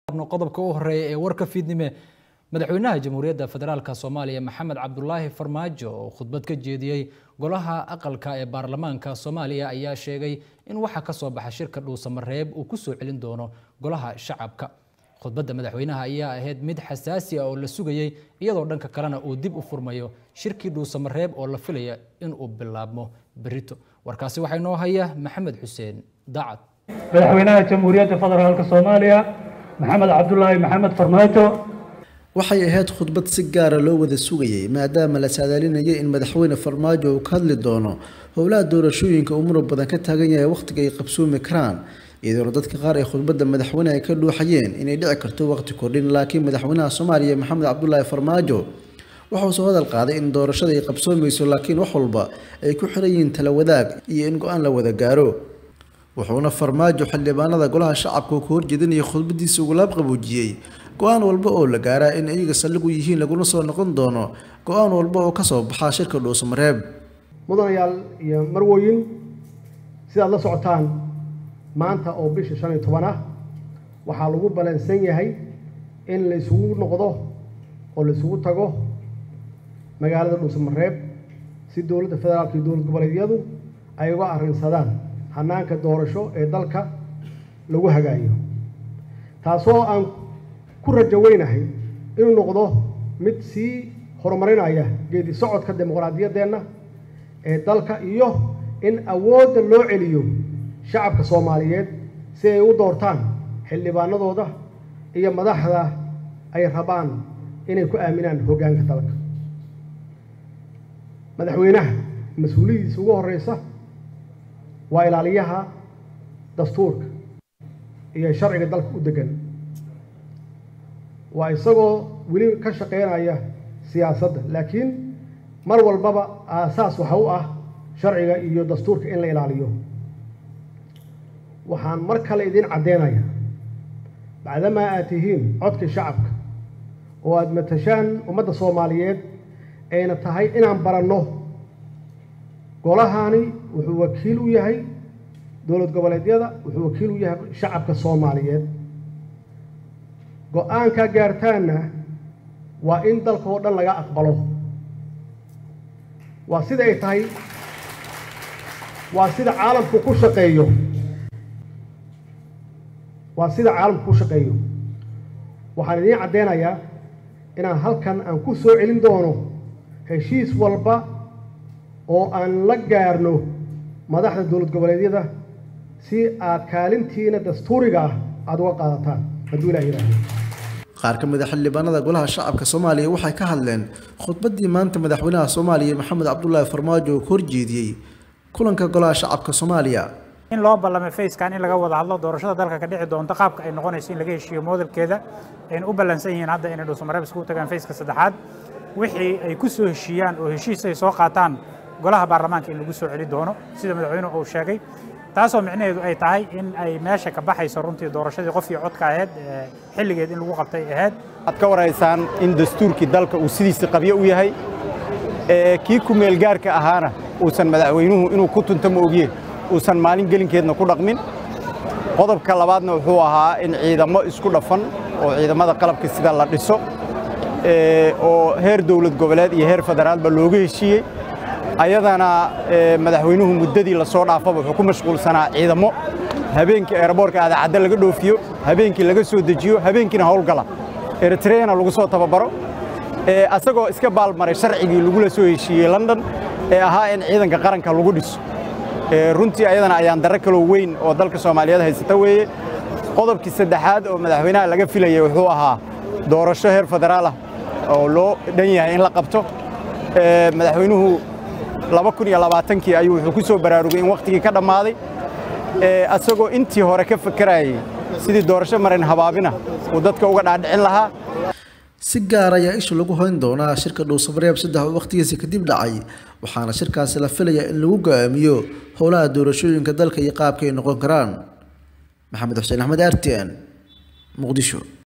qodobka u horeeya ee warka fiidnime madaxweynaha jamhuuriyadda federaalk soomaaliya maxamed cabdulaahi farmaajo oo khudbad ka jeediyey golaha aqalka ee baarlamaanka soomaaliya ayaa sheegay in waxa ka soo baxa shirka dhuusamareeb uu kusoo celin doono golaha shacabka khudbadda madaxweynaha ayaa ahayd mid xasaasi ah oo la sugayey iyadoo dhanka kalena uu dib u furmayo shirkii dhuusamareeb oo la filaya inuu bilaabmo berito warkaasi waxaa inoo haya maxamed xuseen daacad madaxweynaha jamhuuriyadda federaalk soomaaliya maxamed cabdulaahi maxamed farmaajo waxay ahayd khudbad si gaara loo wada sugayey maadaama la saadaalinayay in madaxweyne farmaajo uu ka hadli doono howlaha doorashooyinka uu murug badan ka taagan yahay wakhtiga ay qabsoomi karaan iyadoona dadka qaar ay khudbadda madaxweyne ay ka dhuuxayeen inay dhici karto waqti kordhin laakiin madaxweynaha soomaaliya maxamed cabdulaahi farmaajo wuxuu soo hadal qaaday in doorashada ay qabsoomayso laakiin wax walba ay ku xiran yihiin tala wadaag iyo in go-aan la wada gaaro wuxuuna farmaajo xildhibaanada golaha shacabka uu ka horjeedinaya khudbadiisa ugu laab qaboojiyey go-aan walba oo la gaaraa in iyaga saldhigu yihiin laguna soo noqon doono go-aan walba oo kasoo baxaa shirka dhuusamareeb mudanayaal iyo marwoyin sidaad la socotaan maanta oo bisha shan iyo toban ah waxaa lagu balansan yahay in la isugu noqdo oo la isugu tago magaalada dhuusamareeb si dowladda federaalka iyo dowlad goboleedyadu ay uga arrinsadaan hanaanka doorasho ee dalka lagu hagaayo taasoo aan ku rajo weynahay inuu noqdo mid sii horumarinaya geedi socodka dimuqraadiyaddeenna ee dalka iyo in awoodda loo celiyo shacabka soomaaliyeed si ay u doortaan xildhibaanadooda iyo madaxda ay rabaan inay ku aaminaan hoggaanka dalka madaxweynaha mas-uuliyadiisa ugu horeysa waa ilaaliyaha dastuurka iyo sharciga dalka u degan waa isagoo weli ka shaqeynaya siyaasadda laakiin mar walbaba aasaas waxa u ah sharciga iyo dastuurka in la ilaaliyo waxaan mar kale idin caddeynaya bacdamaa aad tihiin codkii shacabka oo aada matashaan ummadda soomaaliyeed ayna tahay inaan baranno golahani wuxuu wakiil u yahay dowlad goboleedyada wuxuu wakiil u yahay shacabka soomaaliyeed go-aankaa gaartaanna waa in dalka oo dhan laga aqbalo waa sida ay tahay waa sida caalamku ku shaqeeyo waa sida caalamku ku shaqeeyo waxaan idiin caddeynayaa inaan halkan aan ku soo celin doono heshiis walba oo aan la gaarno madaxda dowlad goboleedyada si aad kaalintiina dastuuriga ah aada uga qaadataan hadduu ilah yidhaahdo qaar ka mid a xildhibaanada golaha shacabka soomaaliya waxay ka hadleen khudbaddii maanta madaxweynaha soomaaliya maxamed cabdulaahi farmaajo oo ka horjeediyey kulanka golaha shacabka soomaaliya in loo ballamay fayskan in laga wada hadlo doorashada dalka ka dhici doonta qaabka ay noqonayso in laga heshiiyo moodalkeeda ayna u ballansan yihiin hadda inay dhuusamareeb iskugu tagaan fayska saddexaad wixii ay ku soo heshiiyaan oo heshiis ay soo qaataan golaha baarlamaanka in lagu soo celi doono sida madaxweynuhu uu sheegay taasoo micnaheedu ay tahay in ay meesha ka baxayso runtii doorashadii qof iyo codka ahayd xilligeed in lagu qabtay ahayd waxaad ka waraysaan in dastuurkii dalka uu sidiisa qabyo u yahay kii ku meelgaarka ahaana uusan madaxweynuhu inuu ku tunto ma ogye uusan maalin gelinkeedna ku dhaqmin qodobka labaadna wuxuu ahaa in ciidamo isku dhafan oo ciidamada qalabka sida la dhiso oo heer dowlad goboleed iyo heer federaalba looga heshiiyey ayadana madaxweynuhu muddadii la soo dhaafaba wuxuu ku mashquulsanaa ciidamo habeenkii eeraboorka aadacadda laga dhoofiyo habeenkii laga soo dejiyo habeenkiina howlgala eritreana lagu soo tababaro asagoo iska baalmaray sharcigii lagula soo heshiiyey london ee ahaa in ciidanka qaranka lagu dhiso runtii ayadana ayaan darro kaloo weyn oo dalka soomaaliyeed haysata weeye qodobkii saddexaad oo madaxweynaha laga filayay wuxuu ahaa doorasho heer federaal ah oo loo dhan yahay in la qabto madaxweynuhu laba kun iyo labaatankii ayuu wuxuu ku soo baraarugay in wakhtigii ka dhammaaday asagoo intii hore ka fakarayay sidii doorasho marin habaabina uu dadka uga dhaadhicin lahaa si gaar ayaa isha lagu hoyn doonaa shirka dhuusamareeb saddex oo wakhtigiisa kadib dhacay waxaana shirkaasi la filayaa in lagu go'aamiyo howlaha doorashooyinka dalka iyo qaabka ay noqon karaan maxamed xuseen axmed r t n muqdisho